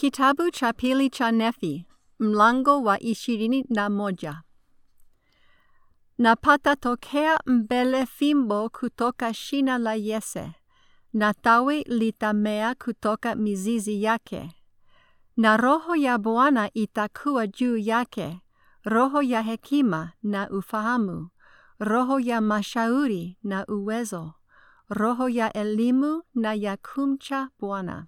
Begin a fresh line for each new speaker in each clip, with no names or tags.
Kitabu cha pili cha Nefi, mlango wa ishirini na moja. Na patatokea mbele fimbo kutoka shina la Yese, na tawi litamea kutoka mizizi yake. Na roho ya Bwana itakuwa juu yake, roho ya hekima na ufahamu, roho ya mashauri na uwezo, roho ya elimu na ya kumcha Bwana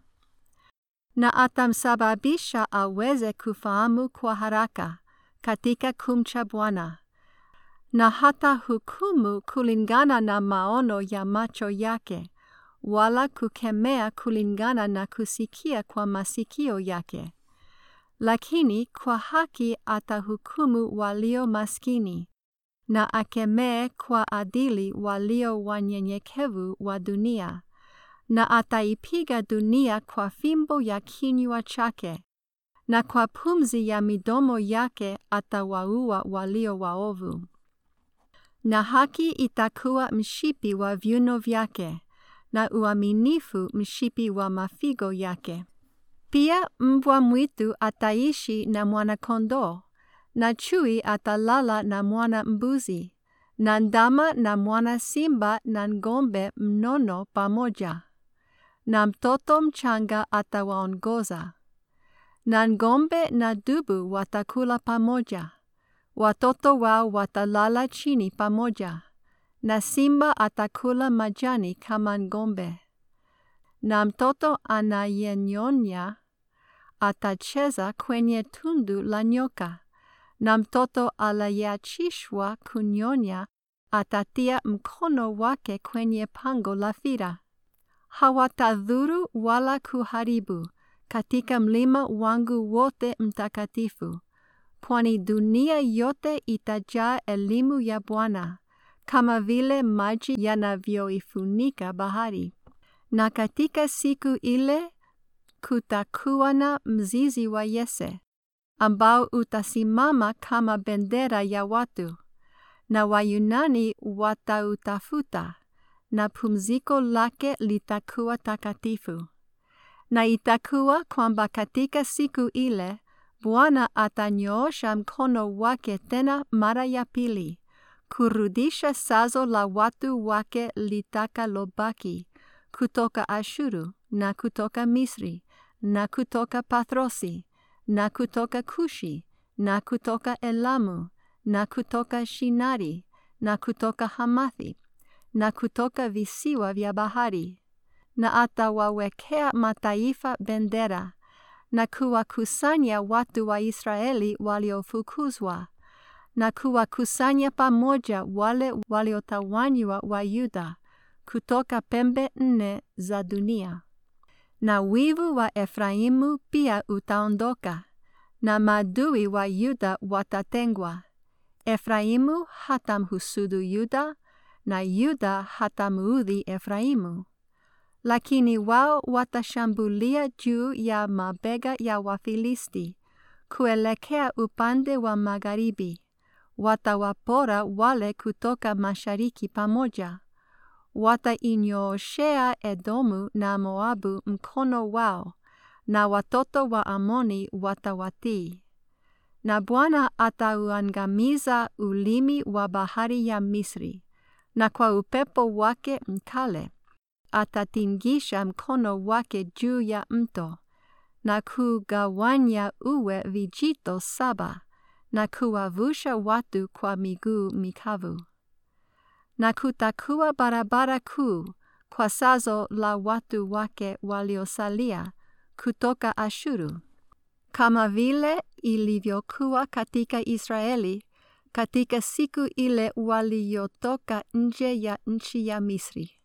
na atamsababisha aweze kufahamu kwa haraka katika kumcha Bwana, na hata hukumu kulingana na maono ya macho yake, wala kukemea kulingana na kusikia kwa masikio yake. Lakini kwa haki atahukumu walio maskini, na akemee kwa adili walio wanyenyekevu wa dunia na ataipiga dunia kwa fimbo ya kinywa chake, na kwa pumzi ya midomo yake atawaua walio waovu. Na haki itakuwa mshipi wa viuno vyake, na uaminifu mshipi wa mafigo yake. Pia mbwa mwitu ataishi na mwana-kondoo, na chui atalala na mwana-mbuzi, na ndama na mwana-simba na ng'ombe mnono pamoja na mtoto mchanga atawaongoza. Na ng'ombe na dubu watakula pamoja, watoto wao watalala chini pamoja, na simba atakula majani kama ng'ombe. Na mtoto anayenyonya atacheza kwenye tundu la nyoka, na mtoto aliyeachishwa kunyonya atatia mkono wake kwenye pango la fira hawatadhuru wala kuharibu katika mlima wangu wote mtakatifu, kwani dunia yote itajaa elimu ya Bwana, kama vile maji yanavyoifunika bahari. Na katika siku ile kutakuwa na mzizi wa Yese, ambao utasimama kama bendera ya watu, na Wayunani watautafuta na pumziko lake litakuwa takatifu. Na itakuwa kwamba katika siku ile Bwana atanyoosha mkono wake tena mara ya pili, kurudisha sazo la watu wake litakalobaki kutoka Ashuru na kutoka Misri na kutoka Pathrosi na kutoka Kushi na kutoka Elamu na kutoka Shinari na kutoka Hamathi na kutoka visiwa vya bahari, na atawawekea mataifa bendera, na kuwakusanya watu wa Israeli waliofukuzwa, na kuwakusanya pamoja wale waliotawanywa wa Yuda kutoka pembe nne za dunia. Na wivu wa Efraimu pia utaondoka, na maadui wa Yuda watatengwa. Efraimu hatamhusudu Yuda, na Yuda hatamuudhi Efraimu. Lakini wao watashambulia juu ya mabega ya Wafilisti kuelekea upande wa magharibi, watawapora wale kutoka mashariki pamoja, watainyooshea Edomu na Moabu mkono wao, na watoto wa Amoni watawatii. Na Bwana atauangamiza ulimi wa bahari ya Misri na kwa upepo wake mkale atatingisha mkono wake juu ya mto na kugawanya uwe vijito saba na kuwavusha watu kwa miguu mikavu. Na kutakuwa barabara kuu kwa sazo la watu wake waliosalia kutoka Ashuru, kama vile ilivyokuwa katika Israeli katika siku ile waliyotoka nje ya nchi ya Misri.